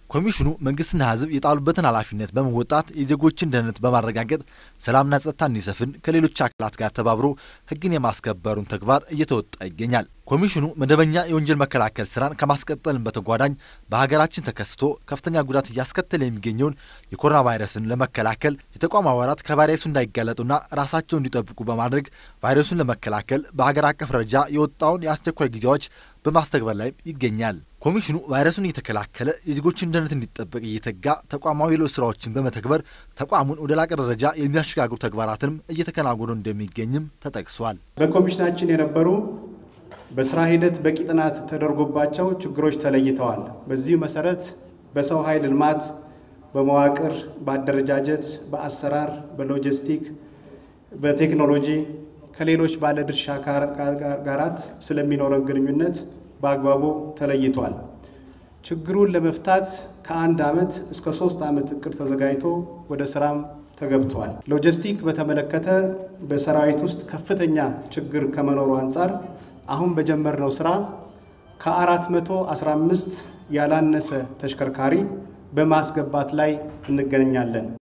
ኮሚሽኑ መንግስትና ሕዝብ የጣሉበትን ኃላፊነት በመወጣት የዜጎችን ደህንነት በማረጋገጥ ሰላምና ጸጥታ እንዲሰፍን ከሌሎች አካላት ጋር ተባብሮ ሕግን የማስከበሩን ተግባር እየተወጣ ይገኛል። ኮሚሽኑ መደበኛ የወንጀል መከላከል ስራን ከማስቀጠልን በተጓዳኝ በሀገራችን ተከስቶ ከፍተኛ ጉዳት እያስከተለ የሚገኘውን የኮሮና ቫይረስን ለመከላከል የተቋም አባላት ከቫይረሱ እንዳይጋለጡና ራሳቸውን እንዲጠብቁ በማድረግ ቫይረሱን ለመከላከል በሀገር አቀፍ ደረጃ የወጣውን የአስቸኳይ ጊዜያዎች በማስተግበር ላይ ይገኛል። ኮሚሽኑ ቫይረሱን እየተከላከለ የዜጎችን ደህንነት እንዲጠበቅ እየተጋ ተቋማዊ ለውጥ ስራዎችን በመተግበር ተቋሙን ወደ ላቀ ደረጃ የሚያሸጋግሩ ተግባራትንም እየተከናወኑ እንደሚገኝም ተጠቅሷል። በኮሚሽናችን የነበሩ በስራ ሂደት በቂ ጥናት ተደርጎባቸው ችግሮች ተለይተዋል። በዚሁ መሰረት በሰው ኃይል ልማት፣ በመዋቅር፣ በአደረጃጀት፣ በአሰራር፣ በሎጂስቲክ፣ በቴክኖሎጂ ከሌሎች ባለድርሻ ጋራት ስለሚኖረን ግንኙነት በአግባቡ ተለይቷል። ችግሩን ለመፍታት ከአንድ ዓመት እስከ ሶስት ዓመት እቅድ ተዘጋጅቶ ወደ ስራም ተገብቷል። ሎጂስቲክ በተመለከተ በሰራዊት ውስጥ ከፍተኛ ችግር ከመኖሩ አንጻር አሁን በጀመርነው ስራ ከ415 ያላነሰ ተሽከርካሪ በማስገባት ላይ እንገኛለን።